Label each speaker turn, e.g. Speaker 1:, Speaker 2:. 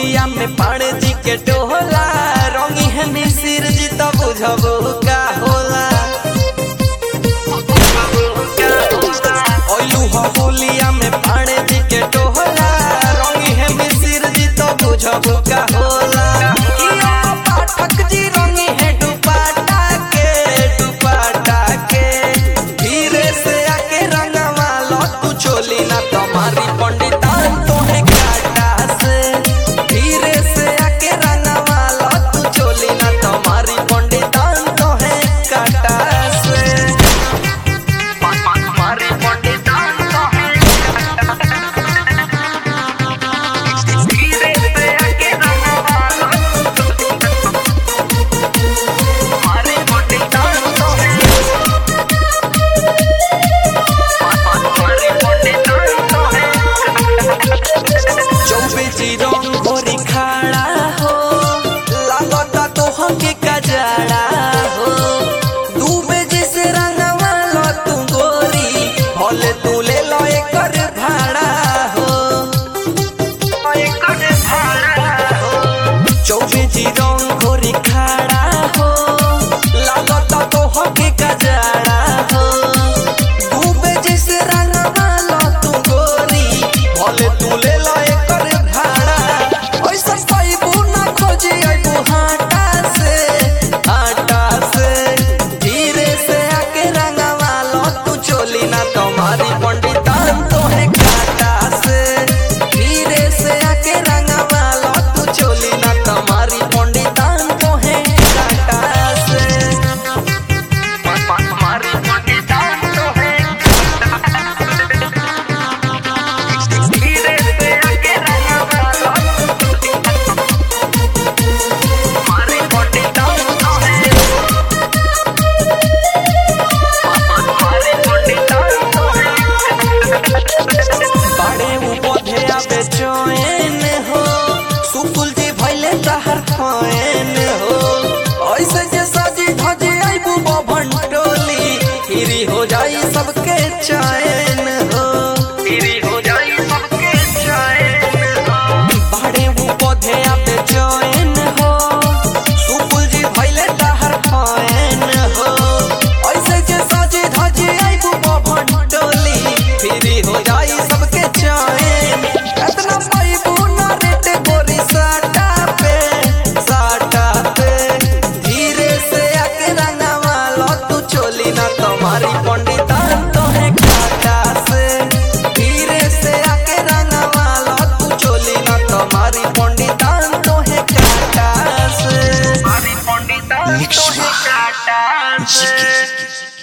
Speaker 1: होलिया में पाड़े जी के टोला रंगी है मिसिर जी तो बुझबो का होला ओलू हो होलिया में पाड़े जी के टोला रंगी है मिसिर जी तो बुझबो का होला इया पाठक जी रंगी है दुपट्टा के दुपट्टा के धीरे से आके रंगवा लो तू चोली ना तुम्हारी पंडिता तो है काटा से धीरे से आके रंगवा लो तू चोली ना तुम्हारी पंडिता तो है काटा से तुम्हारी पंडिता तो है धीरे से आके रंगवा लो तुम्हारी पंडिता तो है चौबीसी रंग घोरी खाड़ा हो लागता तो हमके कजड़ा हो डूबे जिसे रंगवा लो तू गोरी भले तू ले लो एकर भाड़ा हो एकर भाड़ा हो चौबीसी रंग घोरी खाड़ा हो लागता तो हमके कजड़ा हो डूबे जिसे रंगवा लो तू गोरी भले तू ले लो एकर भाड़ा ओइसा पाइबू ना खोजी आइबू हाटा से हाटा से धीरे से आके रंगवा लो तू चोली ना तुम्हारी पंडितान तो है काटा से धीरे से आके रंगवा लो तू चोली ना तुम्हारी पंडितान तो है काटा से तुम्हारी पंडितान तो है धीरे से आके रंगवा लो तुम्हारी पंडितान तो है तुम्हारी पंडितान तो है बड़े उपधे आबे चैन हो सुकुल जी भइले तहर फैन हो ऐसे जे सजी धजी आइबू बभन टोली हिरी हो जाई सबके चैन हो